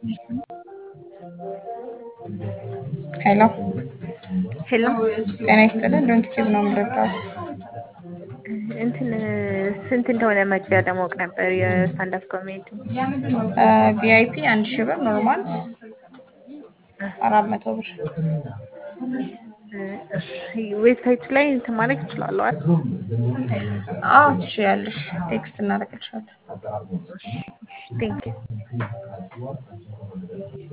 ሄሎ ሄሎ ጤና ይስጥልን። ዶንት ቲዩብ ነው የምረዳው። እንትን ስንት እንደሆነ መግቢያ ለማወቅ ነበር የስታንዳፕ ኮሜዲ። ቪአይፒ አንድ ሺህ ብር፣ ኖርማል አራት መቶ ብር። ዌብሳይት ላይ እንትን ማለት ይችላሉ አይደል? አዎ ትችያለሽ። ቴክስት እናደርግልሻለን። ቴንክ ዩ